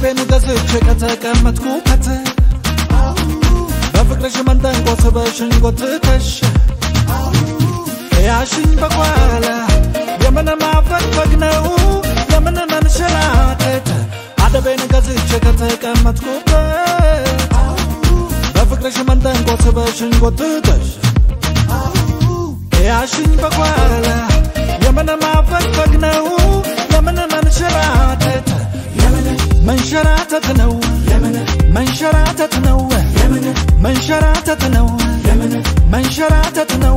አደቤን ገዝቼ ከተቀመጥኩበት በፍቅርሽ መንጠንቆ ስበሽኝ ጎትተሽ ያሽኝ በኋላ የምን ማፈግፈግ ነው የምን መንሸራተት አደቤን ገዝቼ ከተቀመጥኩበት በፍቅርሽ መንጠንቆ ስበሽኝ ጎትተሽ ያሽኝ በኋላ የምን ማፈግፈግ ነው የምን መንሸራተት መንሸራተት ነው መንሸራተት ነው መንሸራተት ነው መንሸራተት ነው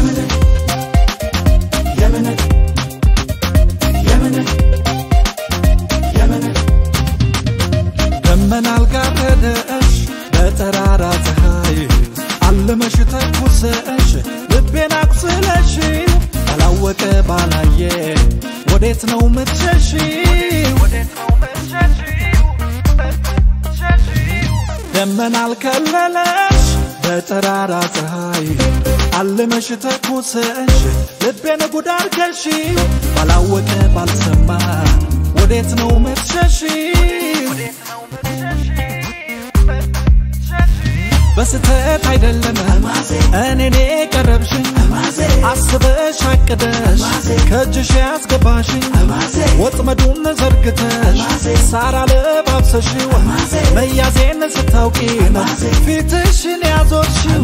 ደመና አልጋረደሽ በጠራራ ፀሐይ አልመሽ ተኩሰሽ ልቤን አቁስለሽ ባላወቀ ባላየ ወዴት ነው ምትሸሽ ደመና አልከለለሽ በጠራራ ፀሐይ አልመሽ ተኩሰሽ ልቤን ጉድ አርገሽ ባላወቀ ባልሰማ ወዴት ነው ምትሸሽ በስተት አይደለም እኔኔ ቀረብሽኝ አስበሽ አቅደሽ ከእጅሽ ያስገባሽኝ ወጥመዱን ዘርግተሽ ሳር አለባብሰሽው መያዜን ስታውቂ ነው ፊትሽን ያዞርሽው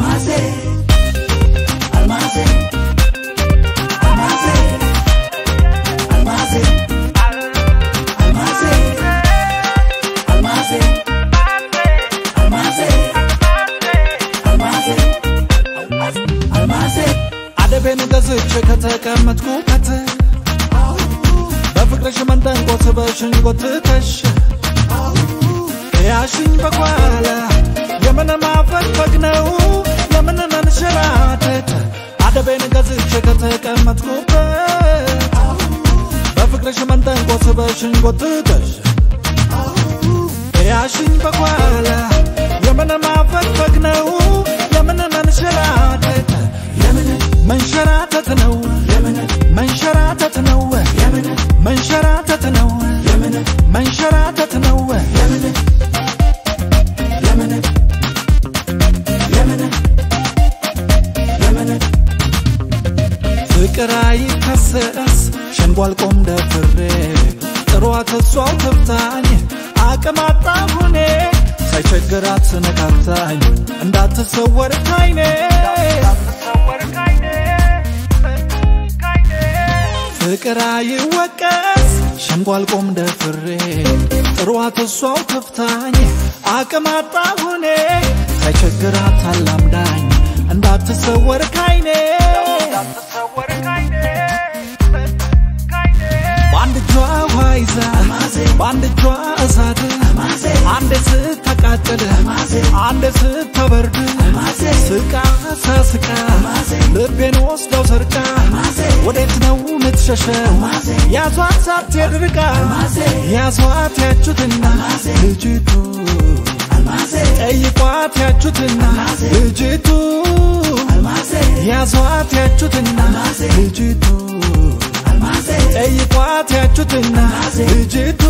አደቤን ገዝቼ ከተቀመጥኩበት በፍቅርሽ መንጠንቆ ስበሽኝ ጎትተሽ ያሽኝ በኋላ የምን ማፈግፈግ ነው የምን መንሸራተት አደቤን ገዝቼ ከተቀመጥኩበት በፍቅርሽ መንጠንቆ ስበሽኝ ጎትተሽ ያሽኝ በኋላ የምን ማፈግፈግ ነው የምን መንሸራተት መንሸራተት ነው መንሸራተት ነው መንሸራተት ነው መንሸራተት ነው ፍቅር አይከሰስ ሸንጓል ቆም ደፍሬ ጥሯት እሷው ትብታኝ አቅም አጣሁኔ ሳይቸግራት ስነካታኝ እንዳትሰወር ካይኔ ፍቅር አይወቀስ ሸንጓል ቆም ደፍሬ ጥሯት እሷው ትፍታኝ አቅም አጣሁኔ ሳይቸግራት አላምዳኝ እንዳትሰወር ካይኔ በአንድ እጇ ውሃ ይዛ በአንድ እጇ እሳት አንዴ ስታቃጥል አንዴ ስታበርድ ስቃ ሳስቃ ልቤን ወስደው ሰርቃ ወዴት ነው ምትሸሸው ያዟት ሳትሄድ ርቃ ያዟት ያቹትና ልጅቱ ጠይቋት ያቹትና ልጅቱ ያዟት ያቹትና ልጅቱ ጠይቋት ያቹትና ልጅቱ